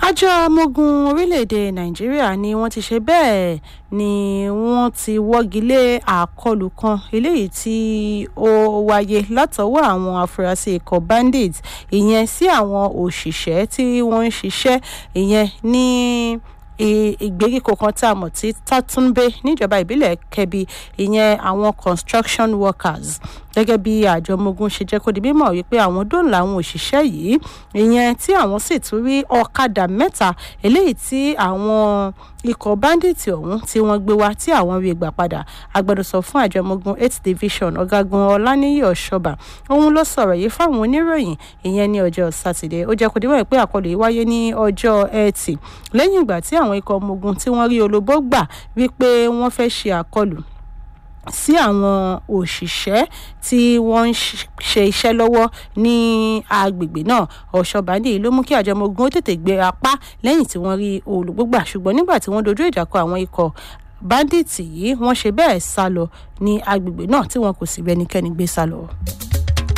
àjọ amógun orílẹ̀-èdè nàìjíríà ni wọ́n ti ṣe bẹ́ẹ̀ ni wọ́n ti wọ́gi lé àkọlù kan eléyìí tí ó wáyé látọwọ́ àwọn afurasí ikọ̀ bandits ìyẹn sí àwọn òṣìṣẹ́ tí wọ́n ń ṣiṣẹ́ ìyẹn ní ìgbèríko kan tá a mọ̀ sí tatunbe níjọba ìbílẹ̀ kẹbi ìyẹn àwọn construction workers gẹ́gẹ́ bí àjọ ọmọogun ṣe jẹ́ kó di mímọ̀ wípé àwọn dóòlà àwọn òṣìṣẹ́ yìí ìyẹn tí àwọn sì tún rí ọ̀kadà mẹ́ta eléyìí tí àwọn ikọ̀ báńdíìtì ọ̀hún tí wọ́n gbé wá tí àwọn rí gbà padà agbẹnusọ fún àjọ ọmọogun eight division ọ̀gágun ọláníyì ọ̀ṣọ́bà òun ló sọ̀rọ̀ yìí fáwọn oníròyìn ìyẹn ní ọjọ́ sátidé ó jẹ́ kó di mímọ̀ pé àkọlù yìí wáyé ní ọjọ́ ẹtì lẹ́yìn ìgbà tí àwọn ikọ̀ ọmọogun tí wọ́n rí olóbó gbà wípé wọ́n fẹ́ ṣe àkọlù sí àwọn òṣìṣẹ́ tí wọ́n ń ṣe iṣẹ́ lọ́wọ́ ní agbègbè náà ọ̀ṣọ́bàdì ló mú kí àjọ ọmọ ogun ó tètè gbé apá lẹ́yìn tí wọ́n rí olùgbògbà ṣùgbọ́n nígbà tí wọ́n dojú ìjà kọ àwọn ikọ̀ báńdíìtì yìí wọ́n ṣe bẹ́ẹ̀ sá lọ ní agbègbè náà tí wọn kò sì rẹ́nikẹ́ni gbé sá lọ.